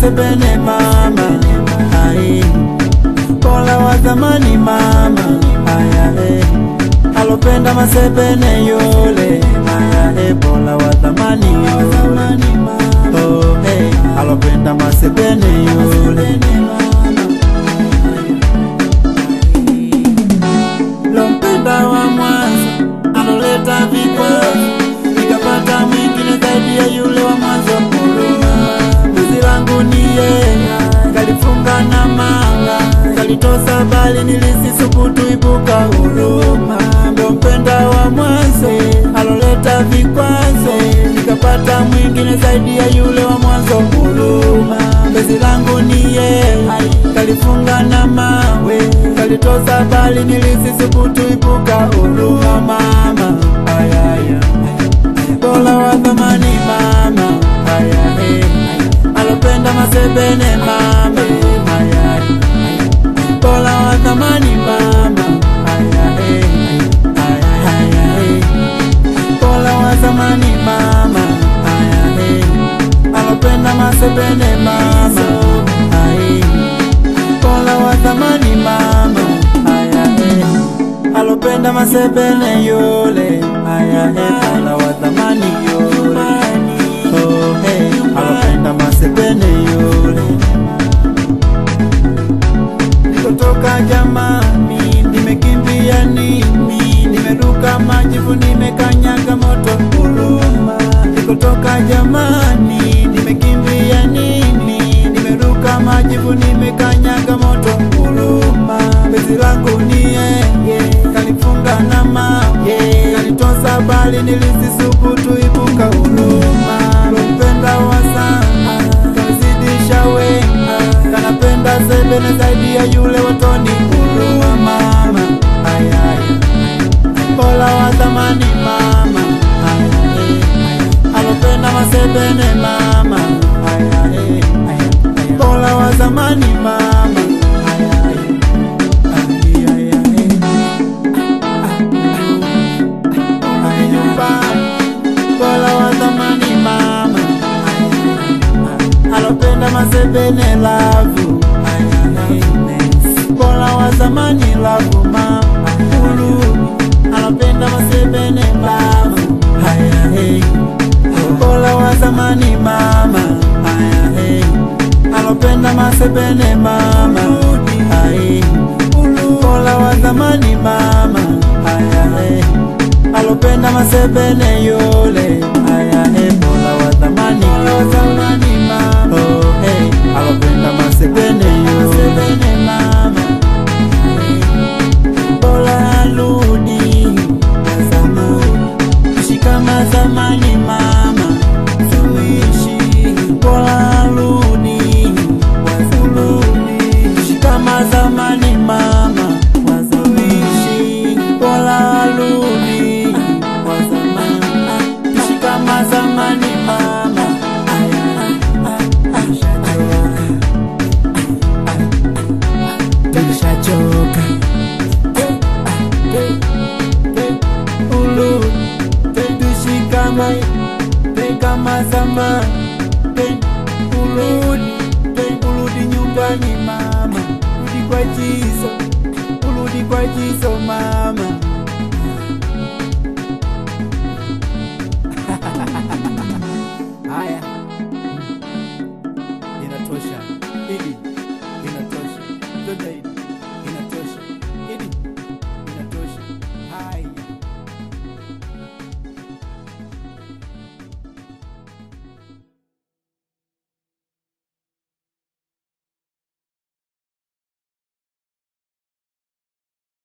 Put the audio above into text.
masebene mama ai Bola wa zamani mama aya eh alopenda masebene yule aya eh bola wa zamani yule oh eh alopenda masebene yule lompenda wa mwanzo aloleta vikwazo nikapata mwingine zaidi ya yule wa mwanzo huruma Penzi langu ni yeye kalifunga na manga kalitosa bali nilisisubutu ibuka huruma lompenda wa mwanzo aloleta vikwazo nikapata mwingine zaidi ya yule wa mwanzo huruma Penzi langu ni yeye kalifunga na mawe kalitosa bali nilisisubutu ibuka huruma mama ayaya Bola wa thamani mama aya eh alopenda masebene mama aya Bola wa thamani mama aya eh aya aya eh Bola wa zamani mama aya eh alopenda masebene mama ai Bola wa zamani mama aya eh alopenda masebene yule aya eh bola wa zamani yule oh hey alopenda masebene yule nikotoka jamani nimekimbia nini nimeruka majivu nimekanyaga moto huruma nikotoka jamani nimekimbia nini nimeruka majivu nimekanyaga moto huruma bezi langu ni yeye kalifunga na mawe kalitosa bali nilisisubutu ibuka huruma lompenda wa sana kalizidisha wema kanapenda sebene zaidi ya yule watoni huruma mama ayaya bola wa zamani mama ayaya alopenda masebene mama ayaya bola wa zamani mama ayaya ayaya ayumbani bola wa zamani mama alopenda masebene lavu bola wa zamani lavu mama ulu alopenda masebene lavu bola wa zamani mama alopenda masebene mama ai bola wa zamani mama alopenda masebene yule aya eh bola wa zamani wa zamani mama oh hey alopenda masebene yule mama bola aludi wa zamani ishi kama zamani mama tuishi bola aludi wa zamani ishi kama zamani mama wa zamani bola aludi wa zamani ishi kama zamani mama Tulishachoka ulu tuishi kama kama zamani uludi uludi nyumbani mama rudi kwa jizo urudi kwa jizo mama haya inatosha hili inatosha Twende hili